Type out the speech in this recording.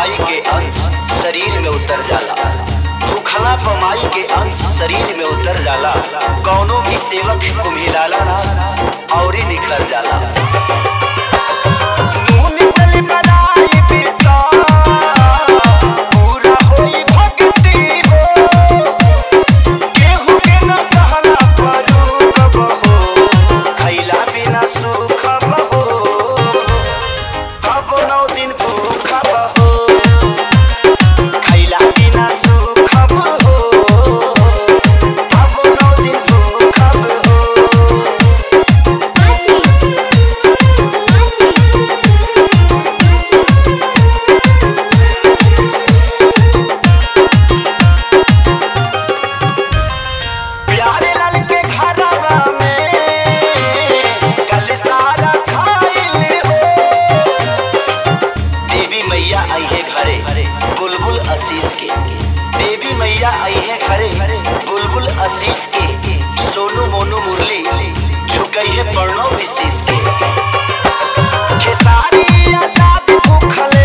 पमाई के अंश शरीर में उतर जाला भूखला पमाई के अंश शरीर में उतर जाला कौनो भी सेवक कुम्हिलाला ना और निखर जाला नून तेल बनाई पिता, पूरा होई भक्ति हो केहू के न कहला परू कब हो खैला बिना सुख बहो कब नौ दिन भूख बहो खैला बिना सुख बहो कब नौ दिन भूख बहो Así, प्यारे लाल के घरवा में कल सारा खाइल हो देवी मैया आई है घरे बुलबुल आशीष के देवी मैया आई है घरे बुलबुल आशीष के सोनू मोनू मुरली झुकई है पर्णो विशेष के खेसारी आजाद भूखल